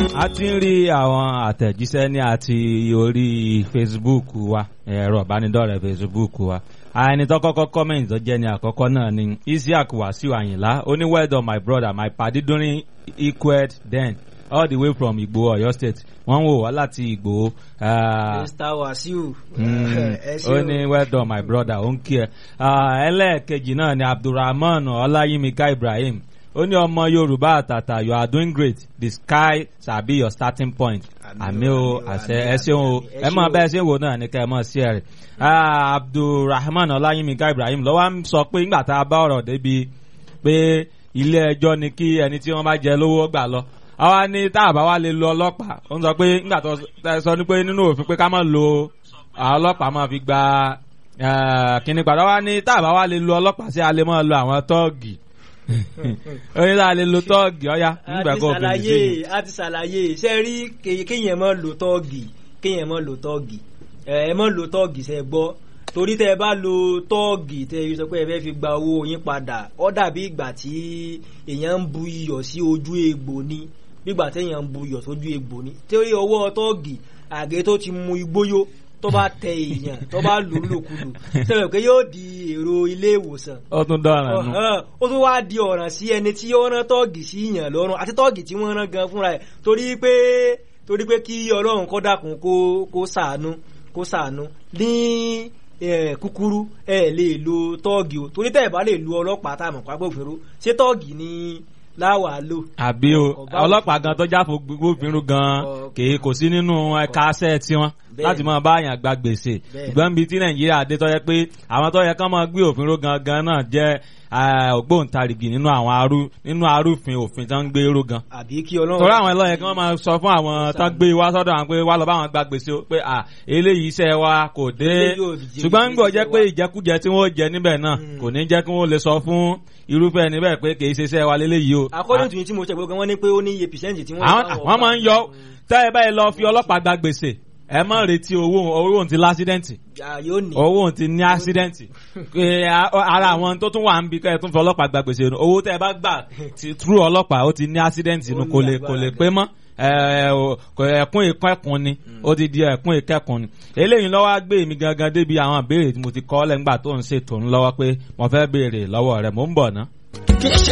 a ti ń rí àwọn àtẹ̀jíṣẹ́ ní àti orí Facebook wa ẹ̀rọ ìbánidọ́rẹ̀ẹ́ Facebook wa ẹni tó kọ́kọ́ comment tó jẹ́ ní àkọ́kọ́ náà ni Isiaq Wasiu Ayinla ó ní well done my brother my padi during equed then all the way from Igbo Ọ̀yọ́ state wọ́n wò wá láti Igbo. ah, Mr. Wasiu. Mm, ẹ ṣé ó o. ní well done my brother ó ń kí ẹ Ah, ẹlẹ́ẹ̀kejì náà ni Abdulrahman Ọláyímíká Ibrahim ó ní ọmọ Yorùbá àtàtà you are doing great the sky shall be your starting point àmì o àṣẹ ẹ ṣeun o ẹ mọ bẹ́ẹ̀ ṣe ń wò náà ní kẹ́ ẹ mọ̀ sí ẹ rẹ̀ Ah, Abdulrahman Ọláyímíká Ibrahim ló wá ń sọ pé nígbà tá a bá ọ̀rọ̀ débi pé ilé ẹjọ́ ni kí ẹni tí wọ́n bá jẹ lówó gbà lọ àwa ní tá a bá wá lè lo ọlọ́pàá ó ń sọ pé nígbà tó ẹ sọ ní pé nínú òfin pé ká má lo àwọn ọlọ́pàá máa fi gba eh, kíní padà wá ní tá a bá wá lè lo ọlọ́pàá sí a lè máa lo àwọn tọ́ọ̀gì ó ní tá a lè lo tọ́ọ̀gì ọ̀yá a nígbà ti kó o fi sí ṣàlàyé a ti ṣàlàyé ṣe rí ke- kéèyàn mọ́ lo tọ́ọ̀gì kéèyàn mọ́ lo tọ́ọ̀gì ẹ ẹ mọ́ lo tọ́ọ̀gì ṣe gbọ́ torí tẹ ẹ bá lo tọ́ọ̀gì tẹ ẹ sọ pé ẹ fẹ́ fi gba owó yín padà ó dàbí ìgbà tí èèyàn ń bu iyọ̀ sí ojú egbò ni bí ìgbà tí èèyàn ń bu iyọ̀ sójú egbò ni torí ọwọ́ tọ́ọ̀gì àgé tó ti mu igbóyó tó bá tẹ èèyàn tó bá lù ú lòkulù sẹ́wọ̀n pé yóò di èrò ilé ìwòsàn ó tún dọ̀ràn nù. Ọ̀hán, ó tún wá di ọ̀ràn sí ẹni tí ó rán tọ́ọ̀gì sí yàn lọ́rùn àti tọ́ọ̀gì tí wọ́n rán gan fúnra ẹ̀ torí pé torí pé kí ọlọ́run kọ́ dákun kó kó sàánú kó sàánú ní eh, kúkúrú ẹ lè lo tọ́ọ̀gì o torí tẹ́ ẹ̀ bá lè lu ọlọ́pàá tá a mọ̀ pápẹ́ òfin ro ṣé tọ́ọ̀gì ni láwàá lò. àbí o Ọba ọlọ́pàá gan tó jáfo gbófinró gan Ọ- kì í kò sí nínú ẹ̀ka aṣẹ́ tiwọn Bẹ́ẹ̀ láti máa bá àyàn gba gbèsè Bẹ́ẹ̀. ṣùgbọ́n bíi tí nàìjíríà dé tó yẹ pé àwọn tó yẹ kán máa gbé òfin ró gangan náà jẹ́ ah, ògbóǹtarìgì nínú àwọn arú nínú arúfin òfin tó ń gbé ró gan àbí kí ọlọ́run. torí àwọn ẹlọ́yẹ kí wọ́n máa sọ fún àwọn tó ń gbé wá sọ́dọ̀ àwọn pé wá lọ bá àwọn gba gbèsè o, pé à eléyìí iṣẹ́ wa kò dé Eléyìí ò jẹ́ ṣùgbọ́n ń gbọ́ jẹ́ iṣẹ́ pé wa. ìjẹkújẹ tí wọ́n jẹ níbẹ̀ náà Mm. kò ní jẹ́ kí wọ́n lè sọ fún irúfẹ́ ẹni bẹ́ẹ̀ pé kì í ṣe iṣẹ́ wa léléyìí o according to yín tí mo ṣe gbogbo wọn ní pé ó ní iye percent tí wọ́n. àwọn bá àwọn máa ń yọ tẹ́ ẹ báyìí lọ fi ọlọ́pàá gba gbèsè ẹ má retí owó owó òun ti lásídẹ́ǹtì Ah, yóò ní. owó òun ti ní ásídẹ́ǹtì Pé a- ara àwọn tó tún wà ń bi kẹ́ ẹ tún fi ọlọ́pàá gba gbèsè nù owó tẹ́ ẹ bá gbà ti trú ọlọ́pàá ó ti ní ásídẹ́ǹtì nù Ó ní kò lè kò agbára lè gan. pé mọ́ ẹ, o- kò- ẹkún ìkẹ́kùn ni ó ti di ẹkún ìkẹ́kùn ni eléyìí lọ́wọ́ á gbé mi gangan débi àwọn ìbéèrè tí mo ti kọ́ lẹ́ngbà tó ń ṣètò ńlọ́wọ́ pé mo fẹ́ béèrè lọ́wọ́ rẹ̀ mò ń bọ̀ ná.